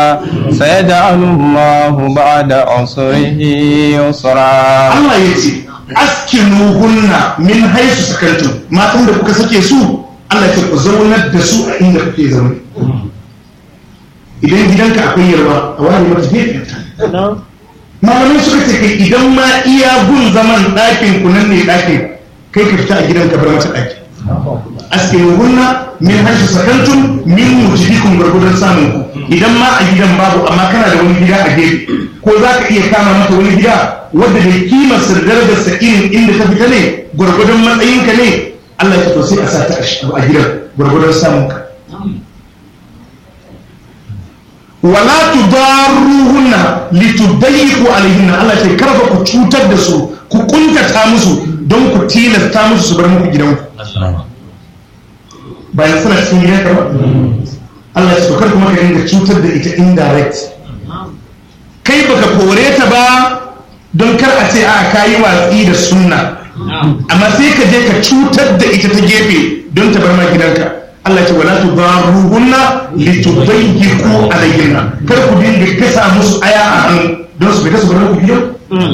سيجعل الله بعد عسره يسرا Allah ya ce askinuhunna min haisu sakantum matan da kuka sake su Allah ya ce ku zaunar da su a inda kuke zaune idan gidanka akwai yarwa a wani mata gefen ta malamai suka ce kai idan ma iya gun zaman ɗakin ku nan ne ɗakin kai ka fita a gidanka bar mata ɗaki askinuhunna min haisu sakantum min mujibikum gwargwadon samun ku idan ma a gidan babu amma kana da wani gida a gefe ko za ka iya kama mata wani gida wadda da kimar sa da darajarsa irin inda ta fita ne gwargwadon matsayinka ne Allah ya to sai a sa ta a gidan gwargwadon samun ka wala tudarruhunna litudayyiqu alaihinna Allah ya ce karfa ku cutar da su ku kuntata musu don ku tilasta musu su bar muku gidanku bayan suna cikin gidanka ba Allah ya ce kar kuma ka dinga cutar da ita indirect kai baka kore ta ba don kar a ce a kayi watsi da sunna amma sai ka je ka cutar da ita ta gefe don ta bar ma gidanka Allah ce wala tudaruhunna litudayyiqu alayhinna kar ku dinga kasa musu aya a hannu don su fita su bar ku gidan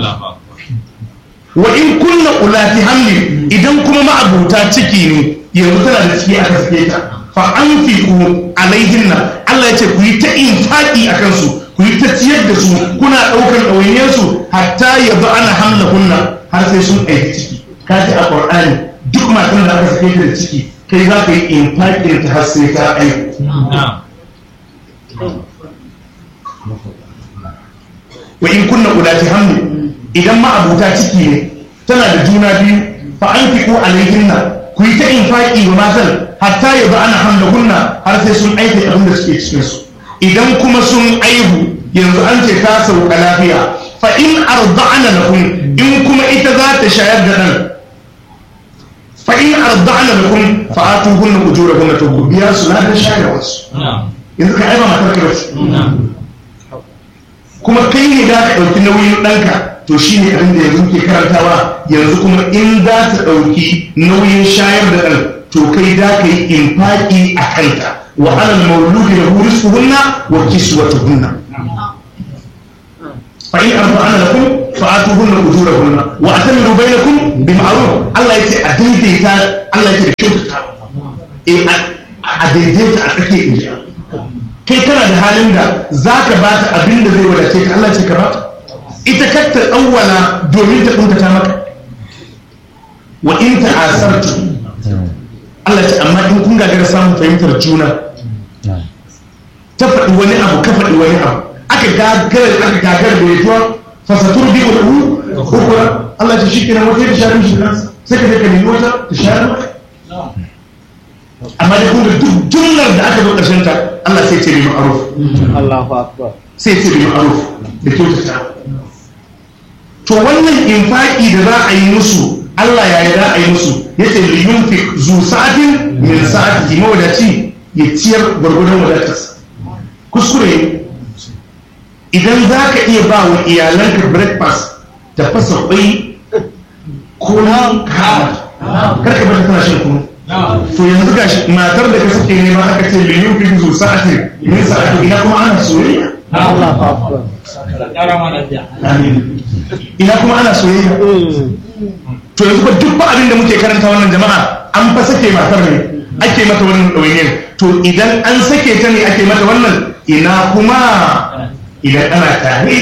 wa in kunna ulati hamli idan kuma ma'abuta ciki ne yanzu tana da ciki aka sake ta fa anfiqu alaihinna Allah ya ce ku yi ta infaqi akan su ku yi ta ciyar da su kuna ɗaukar ɗawainiyarsu hatta ya zo ana hamla hunna har sai sun aiki ciki ka ji a ƙwar'ani duk matan da aka sake da ciki kai za ka yi infaƙin ta har sai ta aiki wa in kunna ulati hamli idan ma abuta ciki ne tana da juna biyu fa an fi ko alaihinna ku yi ta infaƙi wa matan hatta ya zo ana hamla hunna har sai sun aiki abin da suke cikinsu idan kuma sun aihu yanzu an ce ta sauka lafiya fa in arda'ana lakum in kuma ita za ta shayar da dan fa in arda'ana lakum fa atuhunna ujurahunna to ku biya su na shayarwa su yanzu ka aiba matar ka bace kuma kai ne za ka ɗauki nauyin ɗanka to shi ne abin da yanzu ke karantawa yanzu kuma in za ta ɗauki nauyin shayar da ɗan to kai za ka yi infaƙi a kanta وعلى المولود له رزقهن وكسوتهن فإن أرضعن لكم فآتوهن أجورهن وأتمروا بينكم بمعروف الله يتي أديديتا الله يتي بشوتتا إيه أديديتا أتكي إنجا kai kana da halin da za ka ba ta abin da zai wadace ka Allah ce ka ba ta ita katta ɗauwala domin ta kuntata maka wa in ta asartu Allah ce amma in kun gagara samun fahimtar juna ta faɗi wani abu ka faɗi wani abu aka gagara aka gagara da yaduwa fasatur bi wal ukura Allah ce shikenan wata ta share mishi kansa sai ka je ka nemi wata ta share maka amma da kun ga duk jumlar da aka zo ƙarshen ta Allah sai ce bi ma'ruf Allahu akbar sai ce bi ma'ruf da kyautata to wannan infaki da za a yi musu Allah ya yi za a yi musu ya ce li yunfik zu sa'atin min sa'atihi mawadaci ya ciyar gwargwadon wadatarsa kuskure idan za ka iya ba wa iyalanka breakfast ta fasa kwai ko na kama karka bata tana shan kunu to yanzu ga shi matar da ka sake nema aka ce li yunfik zu sa'atin min sa'atihi ina kuma ana soyayya Allahu akbar Amin. ina kuma ana soyayya to yanzu ba duk ba abin da muke karanta wannan jama'a an fa sake matar ne ake mata wannan ɗawainiyar to idan an sake ta ne ake mata wannan ina kuma idan ana tare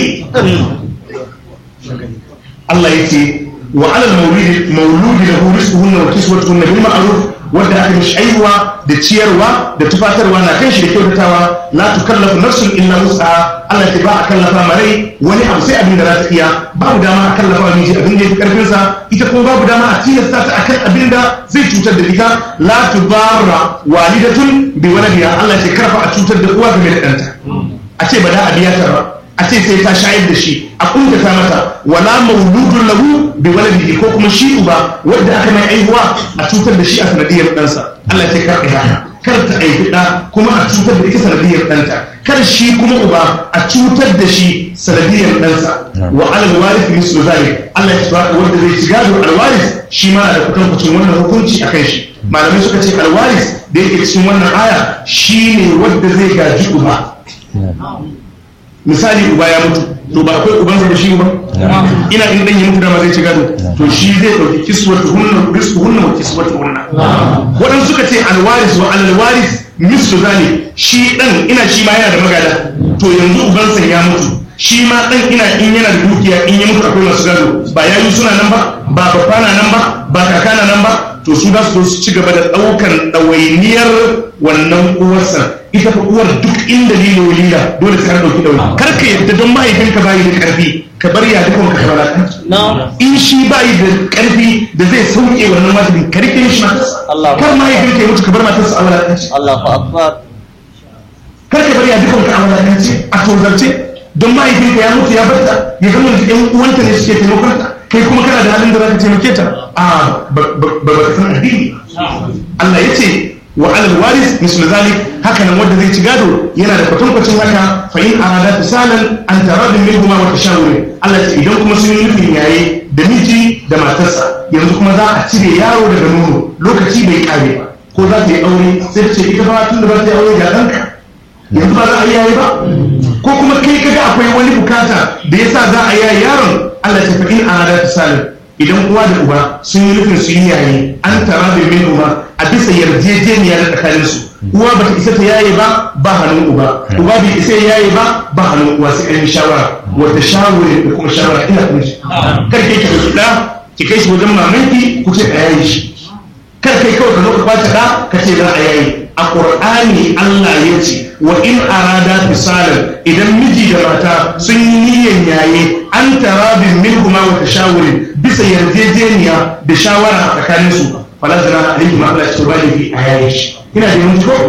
Allah ya ce wa alal maulidi mauludi lahu rizquhunna wa kiswatuhunna bil ma'ruf wanda aka mishi aiwa da ciyarwa da tufatarwa na kan shi da kyautatawa la tukallafu nafsun illa wus'aha Allah ya ba a kallafa marai wani abu sai abin da za ta iya babu dama a kallafa wa miji abin da ya fi karfin sa ita kuma babu dama a tilasta ta akan abin da zai cutar da ita la tudarra walidatun bi waladiha Allah ya ce karfa a cutar da uwa game da ɗanta a ce ba da a biya ta ba a ce sai ta shayar da shi a kuntata mata wala mauludun lahu bi waladihi ko kuma shi uba wanda aka mai aihuwa a cutar da shi a sanadiyar ɗansa Allah ce kar ɗaya kar ta aifi ɗa kuma a cutar da ita sanadiyar ɗanta kar shi kuma uba a cutar da shi sanadiyar ɗansa wa alal warith mislu zalik Allah ya tsaka wanda zai ci gado alwaris shi ma da kutankucin wannan hukunci akan shi malamai suka ce alwaris da yake cikin wannan aya shine wanda zai gaji uba misali uba ya mutu to ba akwai ubansa da shi ba ina in dan ya mutu dama zai ci gado to shi zai dauki kiswatu hunna risku hunna wa kiswatu hunna wadan suka ce alwaris wa alwaris mislu zali shi dan ina shi ma yana da magada to yanzu ubansa ya mutu shi ma dan ina in yana da dukiya in ya mutu akwai masu gado ba yayi suna nan ba ba babba na nan ba ba kaka na nan ba to su za su su ci gaba da daukan dawainiyar wannan uwarsa ita fa uwar duk inda lilo lila dole sai ka dauki dauri kar ka yadda don mahaifinka bayi da karfi ka bar ya dukkan ka kabara in shi bayi da karfi da zai sauke wannan wajibin ka rike shi matarsa kar mahaifinka ya mutu ka bar matarsa a wulakanci Allahu akbar kar ka bar ya dukkan ka a wulakanci a tozarce don mahaifinka ya mutu ya barta ya zama da yan uwanta ne suke taimakon ta kai kuma kana da halin da za ka taimake ta a ba ba ka san addini Allah ya ce wa alal waris mislu zalik haka nan wanda zai ci gado yana da kwatankwacin haka fa in arada fisalan an taradin minhuma wa tashawurin Allah ya ce idan kuma sun yi nufin yaye da miji da matarsa yanzu kuma za a cire yaro daga nono lokaci bai kare ba ko za ta yi aure sai ta ce ita ba tun da ba ta yi aure ga ɗanka yanzu ba za a yi yaye ba ko kuma kai kaga akwai wani bukata da yasa za a yaye yaron Allah ya ce fa in arada fisalan idan uwa da uba sun yi nufin su yi yayi an tara da min uba a bisa yarjejeniya da tsakanin su uwa ba ta isa ta yaye ba ba hannun uba uba bai isa ya yaye ba ba hannun uwa sai an yi shawara wata shawara da kuma shawara ina kuma shi kar ke ki dauki da ki kai shi wajen mamanki ku ce a yaye shi kar kai kawai ka zo ka kwace da ka ce za a yaye a qur'ani Allah ya ce wa in arada fisalan idan miji da mata sun yi niyyar yaye an tarabin minhuma wa tashawurin bisa yarjejeniya da shawara a tsakanin su fala zana alaihi ma Allah ya ba da a yaye shi ina da yanzu ko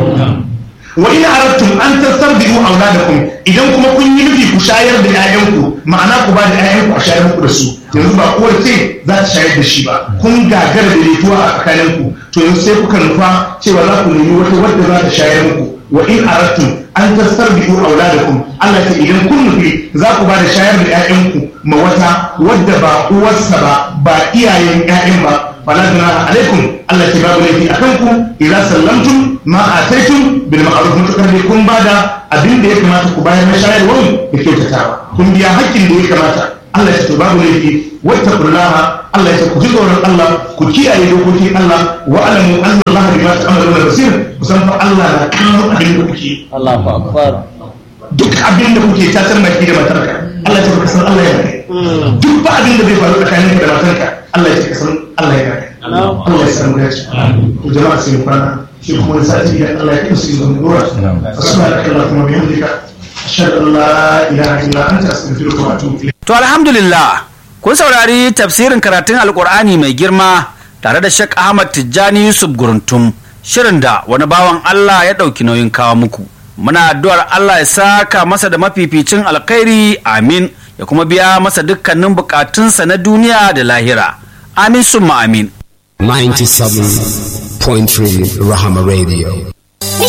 wa in aradtum an tastarbi'u auladakum idan kuma kun yi nufi ku shayar da 'ya'yanku ma'ana ku ba da 'ya'yanku a shayar muku da su yanzu ba uwar ce za ta shayar da shi ba kun gagara da rituwa a tsakaninku to yanzu sai kuka nufa cewa za ku nemi wata wadda za ta shayar muku wa in aradtum an tastarbi'u auladakum Allah ce idan kun nufi za ku ba da shayar da 'ya'yanku ma wata wadda ba uwarsa ba ba iyayen 'ya'yan ba fala junaha alaikum Allah ce babu laifi akan ku idan sallamtum ma ataitum bil ma'ruf mutakar dai kun bada abin da ya kamata ku bayar na shayarwar da kyautatawa kun biya hakkin da ya kamata Allah ya ce babu laifi wattaqullaha Allah ya ce ku ji tsoron Allah ku kiyaye dokokin Allah wa alamu anna Allah bima ta'maluna basir kusan fa Allah na kallon abin da kuke Allahu akbar duk abin da kuke tatar maki da matarka Allah ya ce ka san Allah ya kai duk ba abin da zai faru tsakaninka da matarka Allah ya ce ka san Allah ya kai Allah ya san mu dace to jama'a sai mu kwana shi kuma wani sati idan Allah ya kai su zuwa nura subhanaka allahumma wa bihamdika ashhadu an la ilaha illa anta astaghfiruka wa atubu ilayk To alhamdulillah kun saurari tafsirin karatun alkur'ani mai girma tare da Sheikh Ahmad Tijjani Yusuf Guruntum shirin da wani bawan Allah ya ɗauki nauyin kawo muku. Muna addu'ar Allah ya saka masa da mafificin alkhairi amin ya kuma biya masa dukkanin bukatunsa na duniya da lahira. Amin summa amin. 97.3 Rahama Radio.